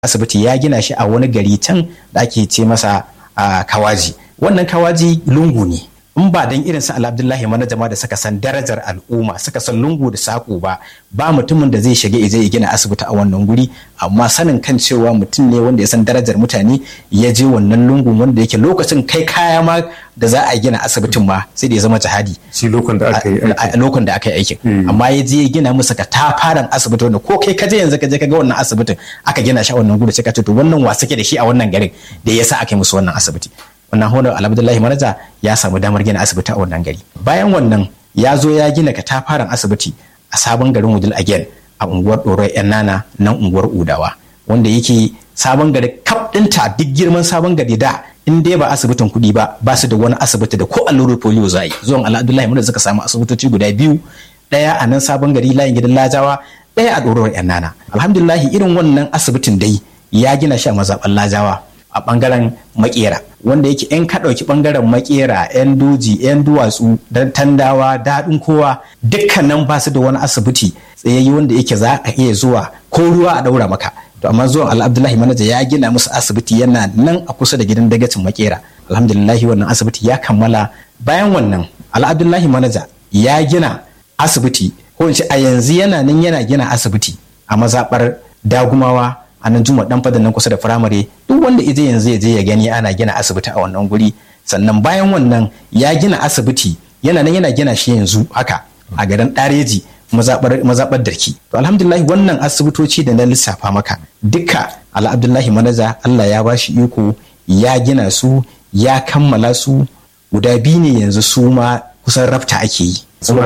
asibiti ya gina shi a wani gari can da ake ce masa kawaji wannan kawaji lungu ne in ba dan irin su Abdullahi manajama da suka san darajar al'umma suka san lungu da sako ba ba mutumin da zai shiga ya gina asibiti a wannan guri amma sanin kan cewa mutum ne wanda ya san darajar mutane ya je wannan lungun wanda yake lokacin kai kaya ma da za a gina asibitin ma sai da ya zama jihadi shi lokacin da aka yi a lokacin da aka yi aikin amma ya je ya gina musu ka tafaran asibiti wanda ko kai kaje yanzu ka je ka ga wannan asibitin aka gina shi a wannan guri sai ka ce to wannan wa suke da shi a wannan garin da yasa aka yi musu wannan asibiti wannan honar alhamdulillahi manaja ya samu damar gina asibiti a wannan gari bayan wannan ya zo ya gina katafaren asibiti a sabon garin wudil again a unguwar ɗorai yan nana nan unguwar udawa wanda yake sabon gari kaf ɗinta duk girman sabon gari da in dai ba asibitin kuɗi ba ba su da wani asibiti da ko allurar polio za yi zuwan alhamdulillahi manaja suka samu asibitoci guda biyu ɗaya a nan sabon gari layin gidan lajawa ɗaya a ɗorar yan nana alhamdulillahi irin wannan asibitin dai ya gina shi a mazaɓan lajawa a bangaren makera wanda yake yan ka ɗauki bangaren makera yan doji yan duwatsu dan tandawa daɗin kowa dukkanin ba su da wani asibiti tsayayye wanda yake za a iya zuwa ko ruwa a ɗaura maka to amma zuwan al'abdullahi manaja ya gina musu asibiti yana nan a kusa da gidan dagacin makera alhamdulillahi wannan asibiti ya kammala bayan wannan al'abdullahi manaja ya gina asibiti ko in ce a yanzu yana nan yana gina asibiti a mazaɓar dagumawa a nan juma dan fadan nan kusa da firamare duk wanda ije yanzu ya je ya gani ana gina asibiti a wannan guri sannan bayan wannan ya gina asibiti yana nan yana gina shi yanzu haka a garin ɗareji mazaɓar darki to alhamdulillah wannan asibitoci da na lissafa maka duka ala abdullahi manaja allah ya ba shi iko ya gina su ya kammala su guda biyu ne yanzu su ma kusan rafta ake yi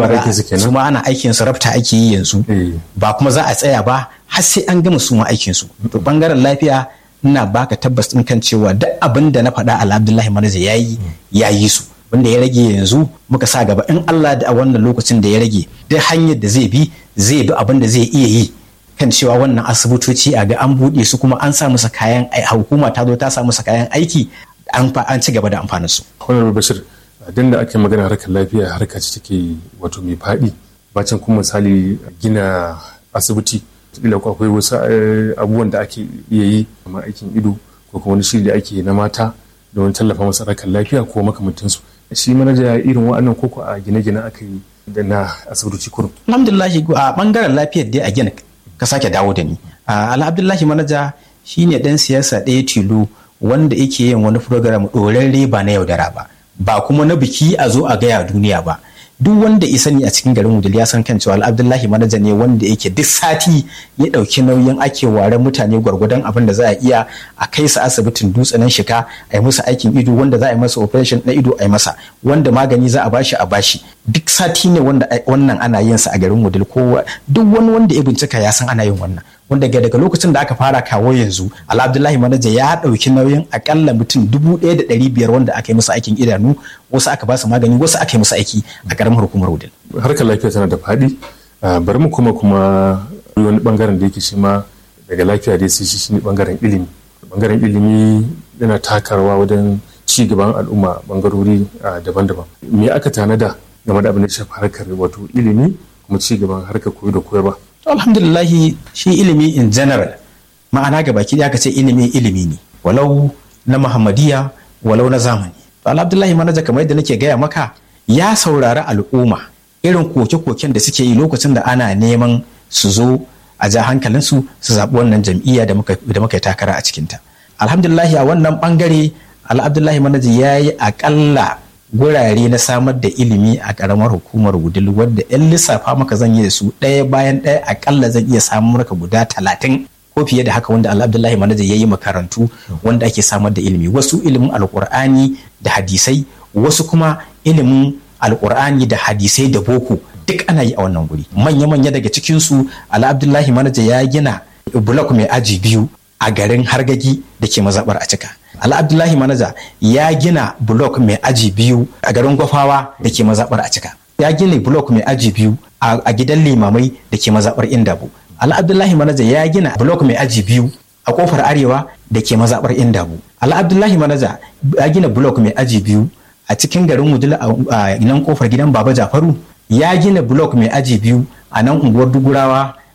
su ma ana aikin su rafta ake yi yanzu ba kuma za a tsaya ba har sai an gama su ma aikin su to bangaren lafiya ina baka tabbas din kan cewa duk abin da na faɗa ala abdullahi manaja ya yi ya yi su wanda ya rage yanzu muka sa gaba in Allah da a wannan lokacin da ya rage duk hanyar da zai bi zai bi abin da zai iya yi kan cewa wannan asibitoci a ga an buɗe su kuma an sa musu kayan hukuma ta zo ta sa musu kayan aiki an ci gaba da amfanin su. Honorable Bashir din da ake magana harkar lafiya harka ce take wato mai faɗi bacin kuma misali gina asibiti kila akwai wasu abubuwan da ake iya yi kamar aikin ido ko kuma wani shiri da ake na mata don tallafa masa harkar lafiya ko makamantansu shi manaja irin wa'annan koko a gine-gine aka yi da na asibitoci kurum. alhamdulillahi a bangaren lafiyar dai a gina ka sake dawo da ni alhamdulillahi manaja shine dan siyasa ɗaya tilo wanda yake yin wani program ɗorarre ba na yaudara ba ba kuma na biki a zo a gaya duniya ba duk wanda ya sani a cikin garin wudil ya san kan cewa abdullahi manaja ne wanda yake duk sati ya ɗauki nauyin ake ware mutane gwargwadon abin da za a iya a kai su asibitin dutsen shika a yi musu aikin ido wanda za a yi masa operation na ido a yi masa wanda magani za a bashi a bashi duk sati ne wanda wannan ana yin sa a garin wudil ko duk wani wanda ya bincika ya san ana yin wannan wanda daga lokacin da aka fara kawo yanzu abdullahi manaja ya ɗauki nauyin akalla mutum dubu ɗaya da ɗari biyar wanda aka yi musu aikin idanu wasu aka ba su magani wasu aka yi musu aiki a ƙaramar hukumar wudil. harkar lafiya tana da faɗi bari mu kuma kuma wani bangaren da yake shi ma daga lafiya da shi shi ne bangaren ilimi bangaren ilimi yana takarwa wajen ci gaban al'umma bangarori daban-daban me aka tanada game da abin da shafi harkar wato ilimi kuma ci gaban harkar koyo da koyarwa alhamdulillahi shi ilimi in general ma'ana ga baki aka ce ilimi ilimi ne walau na muhammadiya walau na zamani to alhamdulillahi manaja kamar yadda nake gaya maka ya saurari al'umma irin koke-koken da suke yi lokacin da ana neman su zo a ja hankalinsu su zaɓi wannan jam'iyya da muka yi takara a cikinta alhamdulillahi a wannan bangare alhamdulillahi manaja ya yi aƙalla gurare na samar da ilimi a karamar hukumar wudil wadda yan lissafa maka zan yi da su ɗaya bayan ɗaya akalla zan iya samun maka guda talatin ko fiye da haka wanda abdullahi manaja ya yi makarantu wanda ake samar da ilimi wasu ilimin alkur'ani da hadisai wasu kuma ilimin alkur'ani da hadisai da boko duk ana yi a wannan guri manya-manya daga cikinsu ala abdullahi manaja ya gina bulok mai aji biyu a garin hargagi da ke mazaɓar a cika ala abdullahi manaja ya gina blok mai aji biyu a garin gwafawa da ke mazaɓar a cika ya gina blok mai aji biyu a gidan limamai da ke mazaɓar indabu ala abdullahi manaja ya gina blok mai aji biyu a kofar arewa da ke mazaɓar indabu ala abdullahi manaja ya gina blok mai aji biyu a cikin garin wudil a nan kofar gidan baba jafaru ya gina blok mai aji biyu a nan unguwar dugurawa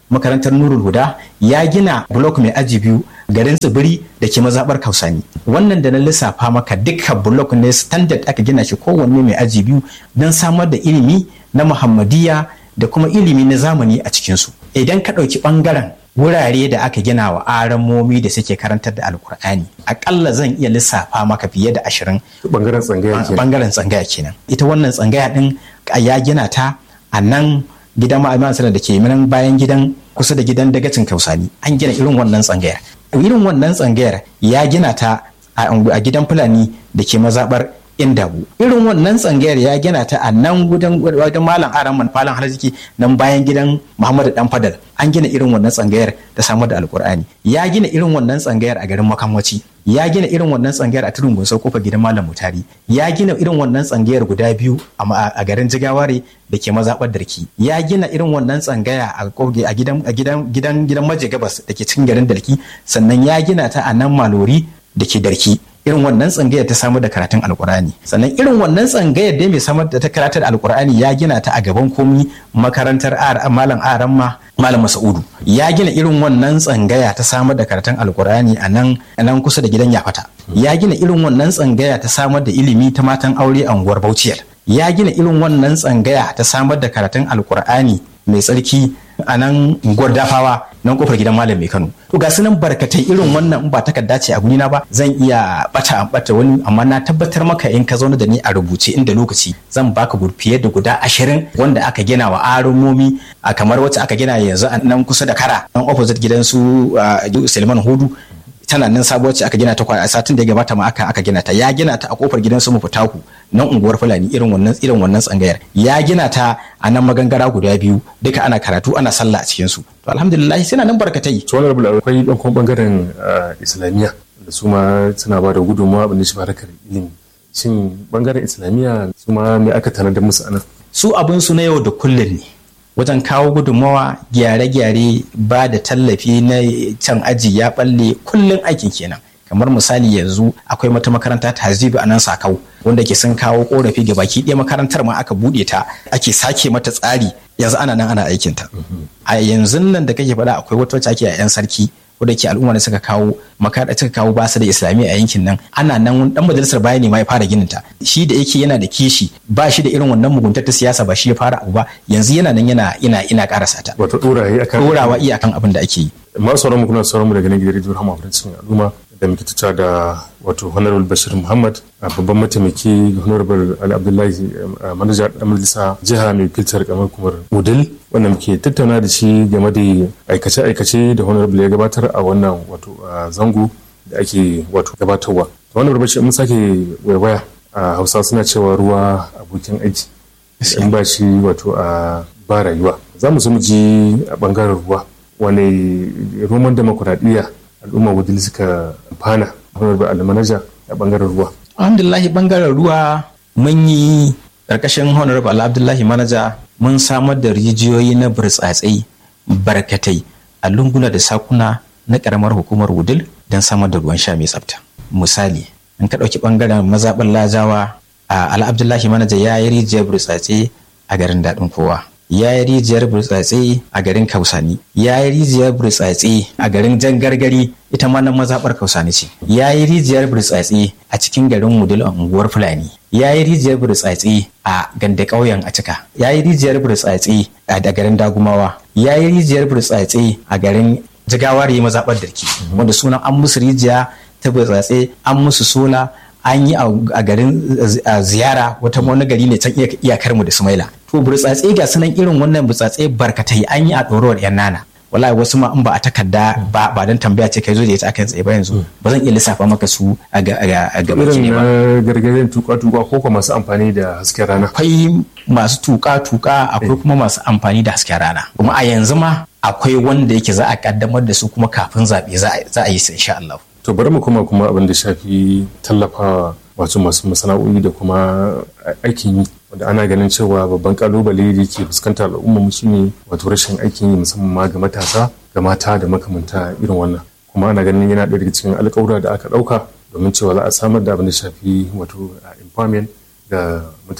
makarantar nurul huda ya gina blok mai aji biyu garin tsibiri da ke mazaɓar kausani wannan da na lissafa maka dukkan blok ne standard aka gina shi kowanne mai aji biyu don samar da ilimi na muhammadiyya da kuma ilimi na zamani a cikinsu idan ka ɗauki ɓangaren wurare da aka gina wa aramomi da suke karantar da alkur'ani akalla zan iya lissafa maka fiye da ashirin bangaren tsangaya kenan bangaren tsangaya kenan ita wannan tsangaya din ya gina ta a nan gidan ma'aikatan sanar da ke nan bayan gidan kusa da gidan dagacin kausani an gina irin wannan tsangayar irin wannan tsangayar ya gina ta a gidan fulani da ke mazabar indabu irin wannan tsangayar ya gina ta a nan gudan wajen malam aran malam harziki nan bayan gidan muhammadu dan fadal an gina irin wannan tsangayar ta samar da alkur'ani ya gina irin wannan tsangayar a garin makamwaci ya gina irin wannan tsangayar a tudun gunsau kofar gidan malam mutari ya gina irin wannan tsangayar guda biyu a garin jigaware da ke mazaɓar darki ya gina irin wannan tsangaya a gidan gidan gidan gidan maje gabas da ke cikin garin darki sannan ya gina ta a nan malori da ke darki irin wannan tsangayar ta samar da karatun alkur'ani sannan irin wannan tsangayar dai mai samar da ta karatar alkur'ani ya gina ta a gaban komi makarantar malam aran ma malam masaudu ya gina irin wannan tsangaya ta samar da karatun alkur'ani a nan nan kusa da gidan yafata ya gina irin wannan tsangaya ta samar da ilimi ta matan aure a unguwar bauciyar ya gina irin wannan tsangaya ta samar da karatun alkur'ani mai tsarki a nan unguwar dafawa nan kofar gidan malam mai kano to ga su nan barkatai irin wannan in ba takarda ce a gurina ba zan iya bata bata wani amma na tabbatar maka in ka zauna da ni a rubuce inda lokaci zan baka fiye da guda ashirin wanda aka gina wa arumomi a kamar wacce aka gina yanzu a nan kusa da kara nan opposite gidan su Salman Hudu tana nan sabuwar ce aka gina ta a satin da ya gabata ma aka aka gina ta ya gina ta a kofar gidan su mufutaku nan unguwar fulani irin wannan irin wannan tsangayar ya gina ta a nan magangara guda biyu duka ana karatu ana sallah a cikin su to alhamdulillah suna nan barkatai to wannan rabu akwai dan kuma bangaren islamiyya da su ma suna ba da gudunmawa abin da shi harkar ilimi shin bangaren islamiyya su ma me aka tanadar musu anan su abin su na yau da kullun ne wajen kawo gudunmawa gyare-gyare ba da tallafi na can aji ya balle kullum aikin kenan kamar misali yanzu akwai mata makaranta ta hazibu a nan sakau wanda ke sun kawo korafi ga baki ɗaya makarantar ma aka buɗe ta ake sake mata tsari yanzu ana nan ana aikinta a yanzu nan da kake faɗa akwai wata wacce ake a 'yan sarki wadda ke al'umma da suka kawo makaranta suka kawo basu da islamiyya a yankin nan ana nan dan majalisar bayani ma ya fara ginin ta shi da yake yana da kishi ba shi da irin wannan muguntar ta siyasa ba shi ya fara abu ba yanzu yana nan yana ina ina karasa ta wato doraye akan dorawa iya akan abin da ake yi masu sauran mu kuna sauran mu daga nan gidan rediyo Rahama Farancin al'umma da muke tuta da wato honorable bashir muhammad a babban mataimaki honorable ali abdullahi manaja da majalisa jiha mai filtar kamar kumar mudil wanda muke tattauna da shi game da aikace-aikace da honorable ya gabatar a wannan wato zango da ake wato gabatarwa honorable bashir mun sake waiwaya a hausa suna cewa ruwa abokin aiki in ba shi wato a ba rayuwa za mu so mu ji a bangaren ruwa wani roman demokuraɗiyya al'umma wadda suka amfana honorable almanaja a bangaren ruwa alhamdulahi bangaren ruwa mun yi ƙarƙashin honorable abdullahi manaja mun samar da rijiyoyi na burtsatsai barkatai a lunguna da sakuna na ƙaramar hukumar wudil don samar da ruwan sha mai tsafta misali in ka ɗauki ɓangaren mazaɓar lajawa a al'abdullahi manaja ya yi rijiyar burtsatse a garin daɗin kowa ya yi rijiyar burtsatse a garin kausani ya yi rijiyar burtsatse a garin jan gargari ita ma nan mazaɓar kausani ce ya yi rijiyar burtsatse a cikin garin mudul a unguwar fulani ya yi rijiyar burtsatse a ganda ƙauyen a cika ya yi rijiyar burtsatse a garin dagumawa ya yi rijiyar burtsatse a garin jigawar yi mazaɓar darki wanda sunan an musu rijiya ta burtsatse an musu sola an yi a garin ziyara wata wani gari ne can iyakar mu da sumaila to burtsatse ga sunan irin wannan burtsatse barkatai an yi a ɗorowar yan nana wallahi wasu ma in ba a takarda ba ba dan tambaya ce kai zo da ita akan tsaye ba yanzu ba zan iya lissafa maka su a gaba irin na gargajen tuka tuka ko kuma masu amfani da hasken rana akwai masu tuka tuka akwai kuma masu amfani da hasken rana kuma a yanzu ma akwai wanda yake za a kaddamar da su kuma kafin zaɓe za a yi su insha Allah to bari mu kuma kuma abin da shafi tallafa wato masu masana'o'i da kuma aikin yi wanda ana ganin cewa babban kalubale da ke fuskantar al'umma mu shine wato rashin aikin yi musamman ma ga matasa ga mata da makamanta irin wannan kuma ana ganin yana ɗaya daga cikin alƙawura da aka ɗauka domin cewa za a samar da abin da shafi wato empowerment ga mutane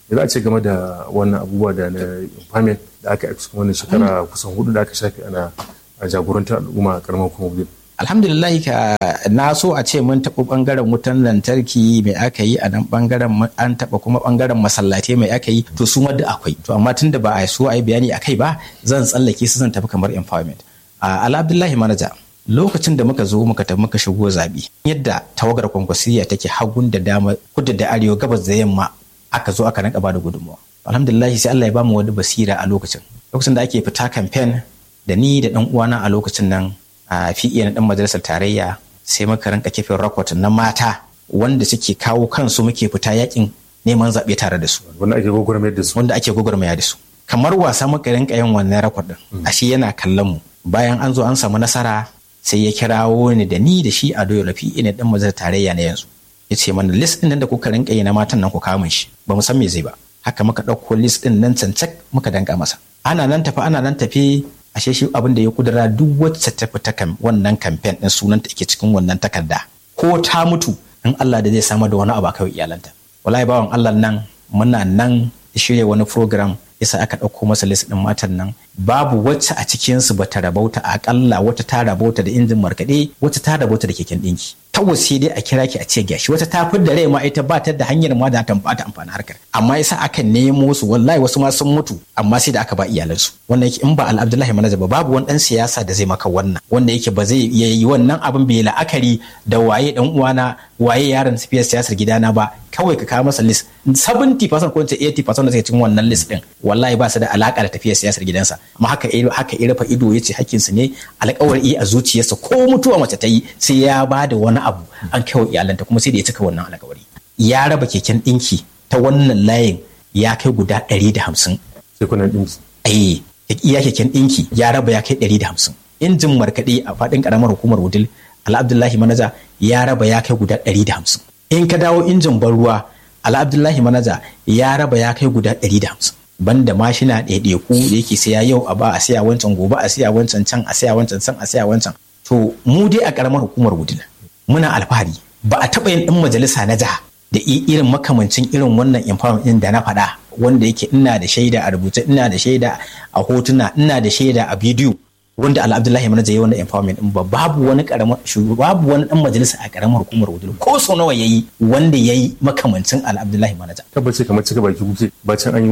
za a ce game da wannan abubuwa da na impairment da aka yi cikin wannan shekara kusan hudu da aka shafe ana jagorantar al'umma a karamar kuma wudil alhamdulillah ka na so a ce mun taɓa ɓangaren wutan lantarki mai aka yi a nan ɓangaren an taɓa kuma ɓangaren masallatai mai aka yi to su da akwai to amma tun da ba a so a yi bayani a kai ba zan tsallake su zan tafi kamar empowerment a abdullahi manaja lokacin da muka zo muka tafi muka shigo zaɓe yadda tawagar kwankwasiyya take hagun da dama kudu da arewa gabas da yamma aka zo aka rinka bada gudunmawa alhamdulillah sai Allah ya bamu wani basira a lokacin lokacin da ake fita kamfen da ni da dan uwana a lokacin nan a fiye na dan majalisar tarayya sai muka rinka kifin rakot na mata wanda suke kawo kansu muke fita yakin neman zaɓe tare da su wanda ake gwagwarmaya da su wanda ake gwagwarmaya da su kamar wasa muka rinka yin wannan rakot din ashe yana kallon mu bayan an zo an samu nasara sai ya kirawo ni da ni da shi a doyo lafi ina dan majalisar tarayya na yanzu ya ce mana list din nan da kuka rinka yi na matan nan ku kawo min shi ba mu san me zai ba haka muka ɗauko list din nan cancak muka danka masa ana nan tafi ana nan tafi ashe shi abin da ya kudura duk wacce ta fita kan wannan kamfen din sunanta yake cikin wannan takarda ko ta mutu in Allah da zai samar da wani abu kawai iyalanta wallahi bawan Allah nan muna nan shirya wani program yasa aka ɗauko masa list ɗin matan nan babu wacce a cikinsu ba ta rabauta akalla wata ta rabauta da injin markaɗe wata ta rabauta da keken ɗinki kawai sai dai a kira ki a ce gashi wata ta fi da rai ma ita ba ta da hanyar ma da ta bata amfani harkar amma yasa aka nemo su wallahi wasu ma sun mutu amma sai da aka ba iyalansu wannan yake in ba al Abdullahi Manaja ba babu wani dan siyasa da zai maka wannan wanda yake ba zai iya yi wannan abin bai la'akari da waye dan uwana waye yaron sifiyar siyasar gidana ba kawai ka kawo masa list 70% ko 80% da suke cikin wannan list din wallahi ba su da alaka da tafiyar siyasar gidansa amma haka haka ya rufe ido yace hakkin su ne alƙawari a zuciyarsa ko mutuwa mace ta yi sai ya ba da wani abu an kai wa iyalanta kuma sai da ya cika wannan alƙawari ya raba keken ɗinki ta wannan layin ya kai guda 150 kekunan ɗinki eh iya keken ɗinki ya raba ya kai 150 injin markaɗe a faɗin ƙaramar hukumar wudil al'abdullahi manaja ya raba ya kai guda 150 in ka dawo injin ban ruwa al'abdullahi manaja ya raba ya kai guda 150 banda mashina ɗaiɗaiku da yake saya yau a ba a saya wancan gobe a saya wancan can a saya wancan can a saya wancan to mu dai a ƙaramar hukumar wudil muna alfahari ba a taɓa yin ɗin majalisa na jiha da irin makamancin irin wannan empowerment ɗin da na faɗa wanda yake ina da shaida a rubuce ina da shaida a hotuna ina da shaida a bidiyo wanda ala abdullahi manaja ya wannan empowerment din ba babu wani karamar babu wani dan majalisa a karamar hukumar wudil ko so nawa yayi wanda yayi makamancin ala abdullahi manaja tabbace kamar cika baki kuke bacin an yi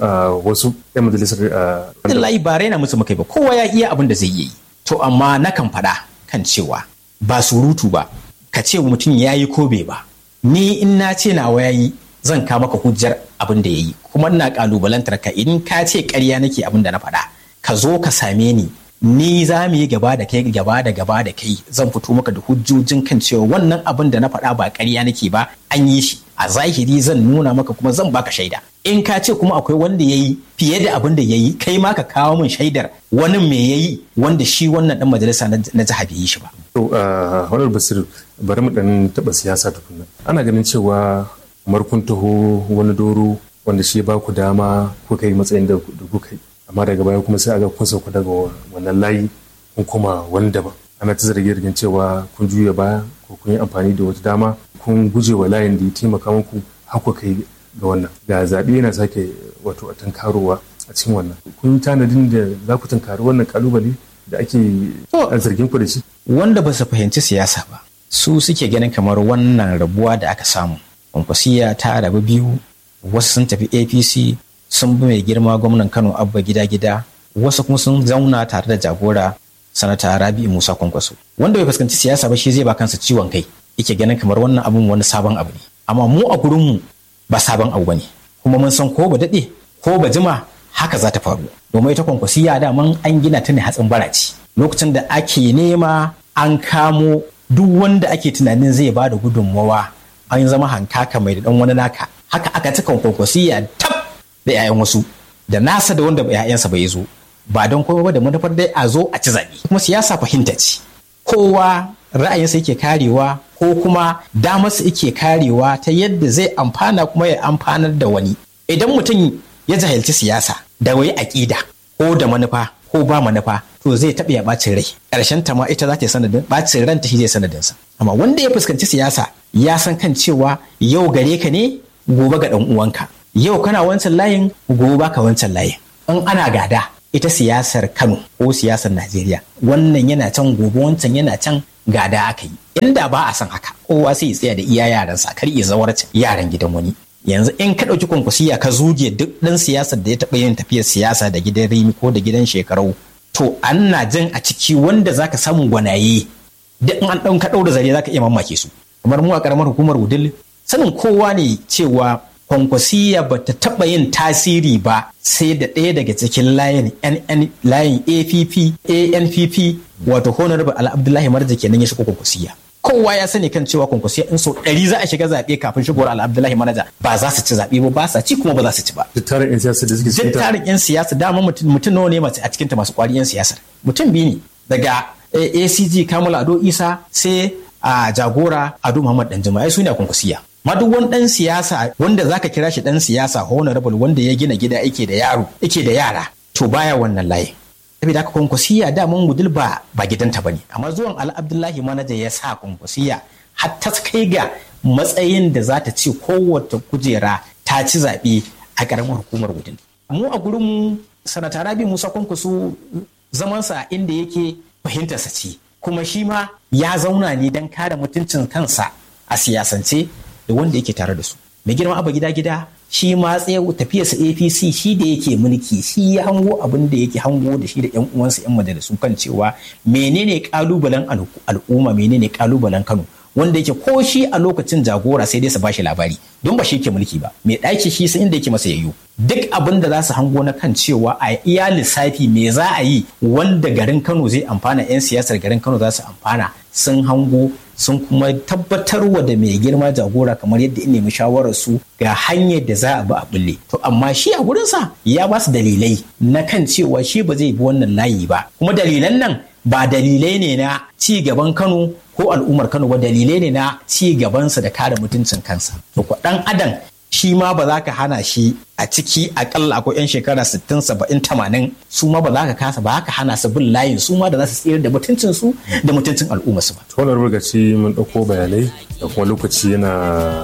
wasu yan majalisar abdullahi ba raina musu mukai ba kowa ya iya abin da zai yi to amma nakan faɗa kan cewa ba surutu ba ka ce mutum ya yi ko bai ba ni in na ce nawa ya yi zan ka maka hujjar abin da ya yi kuma ina kalubalantar ka in ka ce ƙarya nake abin da na faɗa ka zo ka same ni ni za mu yi gaba da kai gaba da gaba da kai zan fito maka da hujjojin kan cewa wannan abin da na faɗa ba ƙarya nake ba an yi shi a zahiri zan nuna maka kuma zan baka shaida in ka ce kuma akwai wanda ya yi fiye da abin da ya yi kai ma ka kawo min shaidar wani me ya yi wanda shi wannan dan majalisa na jiha bai yi shi ba. to wani basir bari mu dan taɓa siyasa tukunna ana ganin cewa kamar kun taho wani doro wanda shi ba ku dama kuka yi matsayin da kuka yi amma daga baya kuma sai aga kun sauka daga wannan layi kun koma wani daban ana ta zarge zargin cewa kun juya baya ko kun yi amfani da wata dama kun guje wa layin da ya taimaka muku haka kai ga wannan ga zaɓe yana sake wato a tankarowa a cikin wannan kun yi tanadin da za ku tankari wannan kalubale da ake zargin ku da shi wanda ba su fahimci siyasa ba su suke ganin kamar wannan rabuwa da aka samu kwankwasiya ta rabu biyu wasu sun tafi apc sun bi mai girma gwamnan kano abba gida gida wasu kuma sun zauna tare da jagora sanata rabi musa kwankwaso wanda bai fuskanci siyasa ba shi zai ba kansa ciwon kai yake ganin kamar wannan abun wani sabon abu ne amma mu a gurinmu ba sabon abu bane kuma mun san ko ba daɗe ko ba jima haka za ta faru domin ita kwankwasiya daman an gina ta ne hatsin baraci lokacin da ake nema an kamo duk wanda ake tunanin zai ba da gudunmawa an zama hankaka mai da dan wani naka haka aka cika kwankwasiya tab da 'ya'yan wasu da nasa da wanda 'ya'yansa bai zo ba don kuma ba da manufar dai a zo a ci zaɓe kuma siyasa fahimta ce kowa ra'ayinsa yake karewa ko kuma damarsa yake karewa ta yadda zai amfana kuma ya amfanar da wani idan mutum ya jahilci siyasa da wai aƙida ko da manufa ko ba manufa to zai taɓa ya ɓacin rai ƙarshen ta ma ita za ta yi sanadin ɓacin ranta shi zai sanadinsa amma wanda ya fuskanci siyasa ya san kan cewa yau gare ka ne gobe ga ɗan uwanka yau kana wancan layin gobe baka wancan layin in ana gada ita siyasar kano ko siyasar najeriya wannan yana can gobe wancan yana can gada aka yi inda ba a san haka kowa sai ya tsaya da iya yaransa kar ya zawarci yaran gidan wani yanzu in ka ɗauki kwankwasiya ka zuge duk ɗan siyasar da ya taɓa yin tafiyar siyasa da gidan rimi ko da gidan shekarau to ana jin a ciki wanda zaka samu gwanaye duk in an ɗan ka ɗaura zare zaka iya mamake su kamar mu a ƙaramar hukumar wudil sanin kowa ne cewa kwankwasiya ba ta taɓa yin tasiri ba sai da ɗaya daga cikin layin NN layin APP ANPP wato Honorable Ala Abdullahi Marja kenan ya shigo kwankwasiya. Kowa ya sani kan cewa kwankwasiya in sau ɗari za a shiga zaɓe kafin shigowar Ala Abdullahi Marja ba za su ci zaɓe ba ba sa ci kuma ba za su ci ba. duk tarin 'yan siyasa da suke Duk cikin ta tarin 'yan siyasa dama mutum mutum nawa ne masu a cikin ta masu ƙwari 'yan siyasar. Mutum biyu ne daga eh, ACG Kamal Ado Isa sai a jagora Ado Muhammad Danjuma ai su ne a kwankwasiya. ma duk wani dan siyasa wanda zaka kira shi dan siyasa honorable wanda ya gina gida yake da yaro yake da yara to baya wannan layi saboda haka kwankwasiya daman gudul ba ba gidanta bane amma zuwan al abdullahi manaja ya sa kwankwasiya har ta kai ga matsayin da za ta ce kowace kujera ta ci zaɓe a ƙaramar hukumar gudul mu a gurin mu sanata rabi musa kwankwaso zamansa inda yake fahimtarsa ce kuma shi ma ya zauna ne don kare mutuncin kansa a siyasance da wanda yake tare da su mai girma abu gida gida shi ma tsaye tafiyarsa apc shi da yake mulki shi ya hango abin da yake hango da shi da yan uwansa yan majalisu kan cewa menene kalubalen al'umma menene kalubalen kano wanda yake ko shi a lokacin jagora sai dai su bashi labari don ba shi ke mulki ba mai ɗaki shi sai inda yake masa yayyo duk abin da za su hango na kan cewa a iya lissafi me za a yi wanda garin kano zai amfana 'yan siyasar garin kano za su amfana sun hango sun kuma tabbatarwa da mai girma jagora kamar yadda in nemi shawarar su ga hanyar da za a bi a bulle to amma shi a gurinsa ya ba su dalilai na kan cewa shi ba zai bi wannan layi ba kuma dalilan nan ba dalilai ne na ci gaban kano ko al'ummar kano ba dalilai ne na ci gabansa da kare mutuncin kansa to ko dan adam shi ma ba za ka hana shi a ciki akalla akwai 'yan shekara 60 70 80 su ma ba za ka kasa ba ka hana su bin layin su ma da za su tsira da mutuncin su da mutuncin al'umma su ba wannan rugaci mun ɗauko bayanai da kuma lokaci yana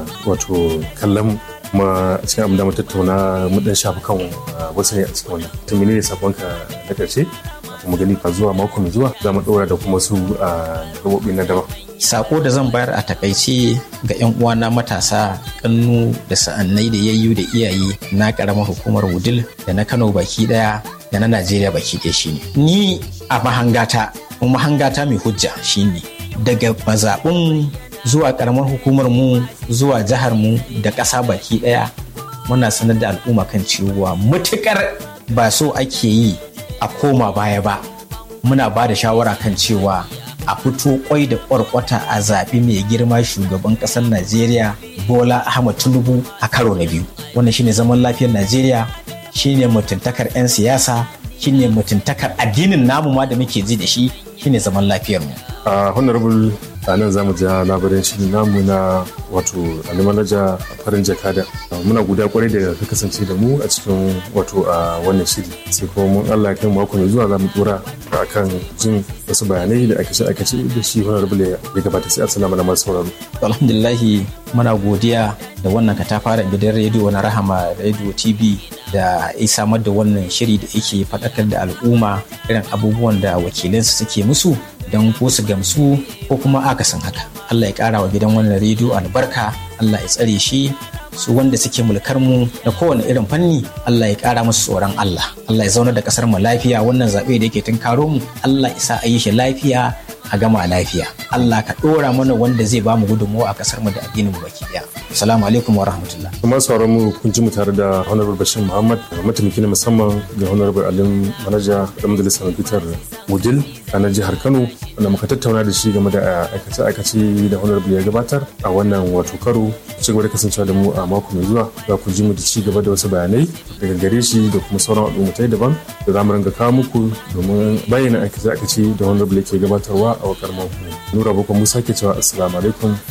wato kallon kuma cikin abin da mu tattauna mu dan shafi kan wasu ne a cikin wannan to menene sakonka na karshe kuma gani ka zuwa mako mai zuwa za mu ɗora da kuma su gabobi na daban sako da zan bayar a takaice ga 'yan uwana matasa kannu da sa'annai da yayyu da iyaye na karamar hukumar wudil da na kano baki daya da na najeriya baki daya shine ni a mahangata mahangata mai hujja shine daga mazaɓin zuwa karamar hukumar mu zuwa jihar mu da ƙasa baki daya muna sanar da al'umma kan cewa mutukar ba so ake yi a koma baya ba muna ba da shawara kan cewa a fito kwai da kwarkwata a zaɓi mai girma shugaban ƙasar najeriya bola ahmad tinubu a karo na biyu wannan shine zaman lafiyar najeriya shine mutuntakar 'yan siyasa shine mutuntakar addinin namu ma da muke ji da shi shine zaman lafiyar mu a honorable a nan za mu ja labarin shirin namu na wato alimanaja farin jakada muna guda kwarai da ka kasance da mu a cikin wato a wannan shiri sai kuma mun allah kan mako mai zuwa za mu dora a kan jin wasu bayanai da ake ake ce da shi honorable ya gabata sai assalamu alaikum masu sauraro alhamdulillahi muna godiya da wannan katafaren gidan rediyo na rahama radio tv da ya samar da wannan shiri da yake faɗakar da al'umma irin abubuwan da wakilansu suke musu don ko su gamsu ko kuma akasin haka Allah ya ƙara wa gidan wannan rediyo albarka Allah ya tsare shi su wanda suke mulkar mu da kowane irin fanni Allah ya ƙara musu tsoron Allah Allah ya zauna da ƙasar mu lafiya wannan zaɓe da yake tunkaro mu Allah ya sa a yi shi lafiya a gama lafiya Allah ka ɗora mana wanda zai ba mu gudunmawa a ƙasar mu da addinin mu baki ɗaya Assalamu alaikum wa rahmatullah. Kuma sauran mu kun ji mu tare da Honorable Bashir Muhammad mataimaki na musamman ga Honorable Alim Manaja da Majalisar Bitar Wudil a nan jihar Kano wanda muka tattauna da shi game da aikace-aikace da Honorable ya gabatar a wannan wato karo ci gaba da kasancewa da mu a mako mai zuwa za ku ji mu da ci gaba da wasu bayanai daga gare shi da kuma sauran al'ummatai daban da za mu ringa kawo muku domin bayyana aikace-aikace da Honorable ke gabatarwa a wakar mako. Nura Boko Musa ke cewa Assalamu alaikum